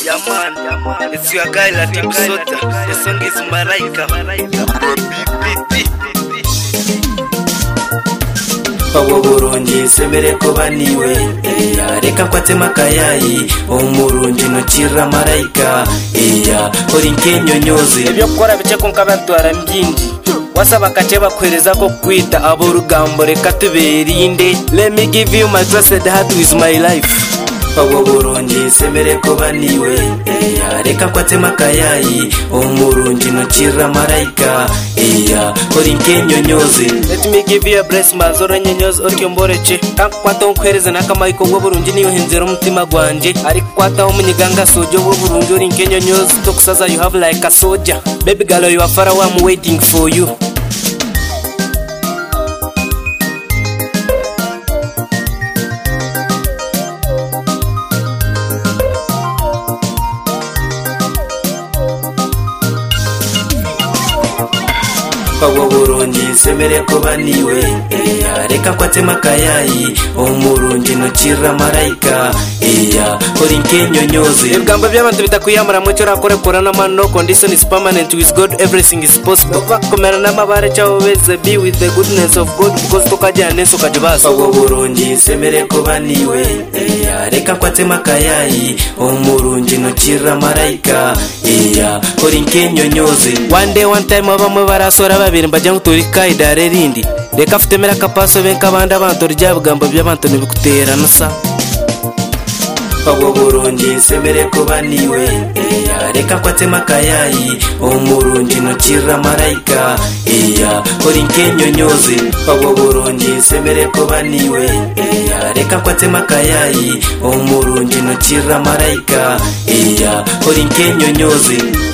Yeah man, it's your guy Latin Soda. The song is Malaika. abo burungi semere ko baniwe iya reka ko atema akayayi umurungi nukira marayika iya hori nkenyonyoze Ibyo ukora bice ku nk'abatwara mbyinji wasaba agace bakwereza ko kwita abo rugambo reka tuberinde let me give you my trusted heart with my life abo burungi semere ko baniwe iya reka ko atema akayayi umurungi nukira marayika iya hori nkenyonyoze let me give you a bless mazoro nyenyozi utyo mboreke kankwata nkwereze n'akamayiko ngo burungi niyo henzera umutima gwanjye ariko kwataho umunyiganga sojo wo burungi uri nkenyonyozi tokusaza you have like a soldier baby girl you are far away I'm waiting for you abo burungi semere ko baniwe iya reka ko atema akayayi umurungi nukira marayika iya hori nkenyonyoze ibigambo by'abantu bitakwiyamura mucyo urakorekora n'amano condition is permanent with god everything is possible bakomera n'amabare cyangwa beze be with the goodness of god because tukajyana neza ukajya ubasa abo burungi semere ko baniwe iya reka ko atema akayayi umurungi nukira marayika iya hori nkenyonyoze one day one time abamwe barasora babiri mbajya ngo turi kaidare rindi reka afite akapaso benka abandi abantu rya bigambo by'abantu ntibikutera nusa abo burungi semere ko baniwe iya reka ko atema akayayi umurungi nukira marayika iya hori nkenyonyoze abo burungi semere ko baniwe iya reka ko atema akayayi umurungi nukira marayika iya hori nkenyonyoze